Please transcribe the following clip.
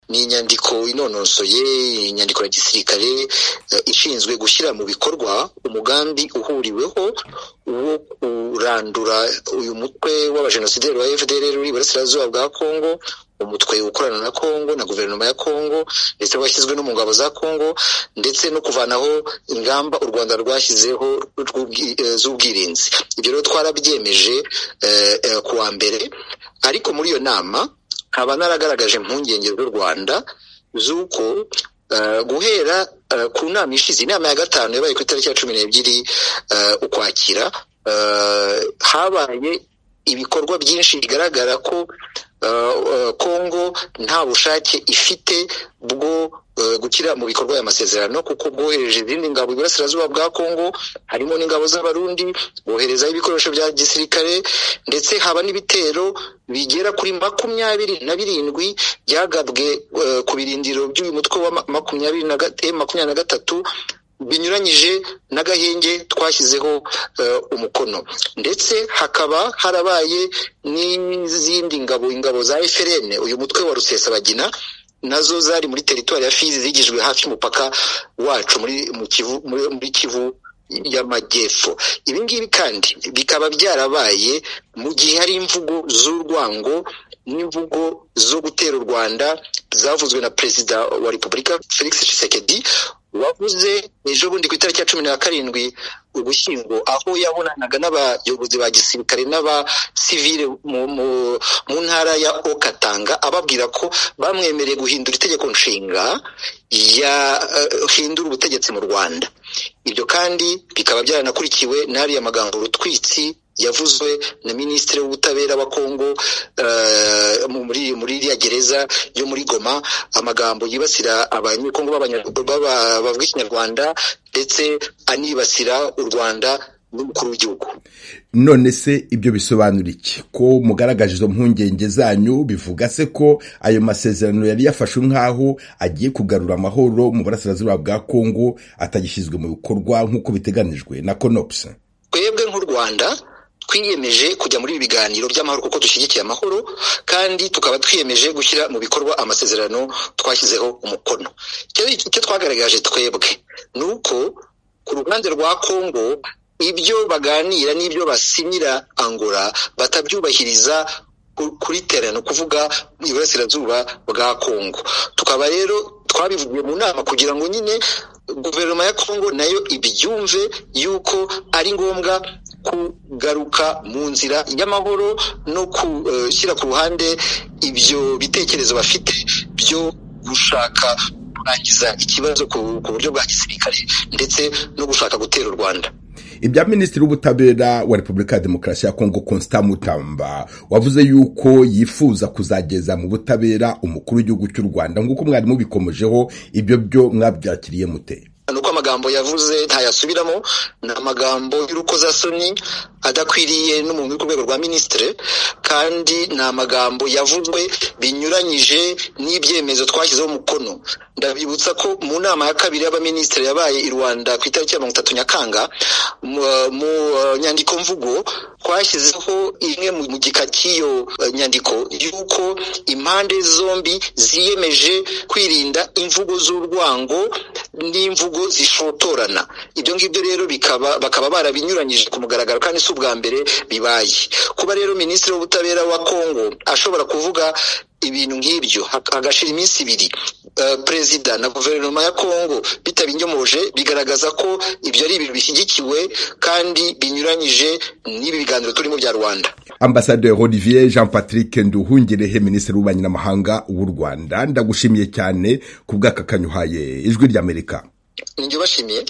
ni inyandiko inonosoye inyandiko ya gisirikare ishinzwe gushyira mu bikorwa umugambi uhuriweho wo kurandura uyu mutwe w'abajenosideri wa fdr uri iburasirazuba bwa kongo umutwe ukorana na kongo na guverinoma ya kongo ndetse washyizwe no mu ngabo za kongo ndetse no kuvanaho ingamba u rwanda rwashyizeho z'ubwirinzi ibyo rero twarabyemeje ku wa mbere ariko muri iyo nama nkaba naragaragaje impungenge z'u rwanda z'uko guhera ku nama ishize inama ya gatanu yabaye ku itariki ya cumi n'ebyiri ukwakira habaye ibikorwa byinshi bigaragara ko kongo nta bushake ifite bwo gukira mu bikorwa y'amasezerano kuko bwohereje izindi ngabo iburasirazuba bwa kongo harimo n'ingabo z'abarundi boherezaho ibikoresho bya gisirikare ndetse haba n'ibitero bigera kuri makumyabiri na birindwi byagabwe ku birindiro by'uyu mutwe wa makumyabiri na gatatu binyuranyije n'agahenge twashyizeho umukono ndetse hakaba harabaye n'izindi ngabo ingabo za eferene uyu mutwe wa rusesabagina nazo zari muri teritwari ya fizi zigijwe hafi y'umupaka wacu muri kivu y'amajyepfo ibi ngibi kandi bikaba byarabaye mu gihe hari imvugo z'urwango n'imvugo zo gutera u rwanda zavuzwe na perezida wa repubulika felix tshisekedi wavuze ejo bundi ku itariki ya cumi na karindwi ugushyingo aho yabonanaga n'abayobozi ba gisirikare n'abasivile mu ntara ya okatanga ababwira ko bamwemereye guhindura itegeko nshinga yahindura ubutegetsi mu rwanda ibyo kandi bikaba byaranakurikiwe n'ariya magambo rutwitsi yavuzwe na minisitiri w'ubutabera wa kongo muri iriya gereza yo muri goma amagambo yibasira abanyekongo bavuga ikinyarwanda ndetse anibasira u rwanda n'umukuru w'igihugu none se ibyo bisobanura iki ko mugaragaje izo mpungenge zanyu bivuga se ko ayo masezerano yari yafashwe nk'aho agiye kugarura amahoro mu burasirazuba bwa kongo atagishyizwe mu bikorwa nk'uko biteganijwe na konopusi twebwe nk'u rwanda twiyemeje kujya muri ibi biganiro by'amahoro kuko dushyigikiye amahoro kandi tukaba twiyemeje gushyira mu bikorwa amasezerano twashyizeho umukono icyo twagaragaje twebwe ni uko ku ruhande rwa kongo ibyo baganira n'ibyo basinyira angora batabyubahiriza kuri terano kuvuga iburasirazuba bwa kongo tukaba rero twabivugiye mu nama kugira ngo nyine guverinoma ya kongo nayo ibyumve yuko ari ngombwa kugaruka mu nzira y'amahoro no gushyira ku ruhande ibyo bitekerezo bafite byo gushaka kurangiza ikibazo ku buryo bwa gisirikare ndetse no gushaka gutera u rwanda ibya minisitiri w'ubutabera wa repubulika ya demokarasi ya kongo constant mutamba wavuze yuko yifuza kuzageza mu butabera umukuru w'igihugu cy'u rwanda nk'uko mwari mubikomejeho ibyo byo mwabyakiriye mute ni uko amagambo yavuze ntayasubiramo ni amagambo y'urukozasoni adakwiriye n'umuntu uri ku rwego rwa minisitiri kandi ni amagambo yavuzwe binyuranyije n'ibyemezo twashyizeho umukono ndabibutsa ko mu nama ya kabiri y'abaminisitiri yabaye i rwanda ku itariki ya mirongo itatu nyakanga mu nyandiko mvugo twashyizeho imwe mu gika cy'iyo nyandiko y'uko impande zombi ziyemeje kwirinda imvugo z'urwango n'imvugo zishotorana ibyo ngibyo rero bakaba barabinyuranyije ku mugaragaro kandi si ubwa mbere bibaye kuba rero minisitiri w'ubutabera wa kongo ashobora kuvuga ibintu nk'ibyo hagashira iminsi ibiri perezida na guverinoma ya kongo bitabinyomoje bigaragaza ko ibyo ari ibintu bishyigikiwe kandi binyuranyije n'ibi biganiro turimo bya rwanda ambasaderi olivier jean patrick nduhungirehe minisitiri w'ububanyi n'amahanga w'u rwanda ndagushimiye cyane ku bw'aka kanyuhaye ijwi ry'amerika nibyo bashimiye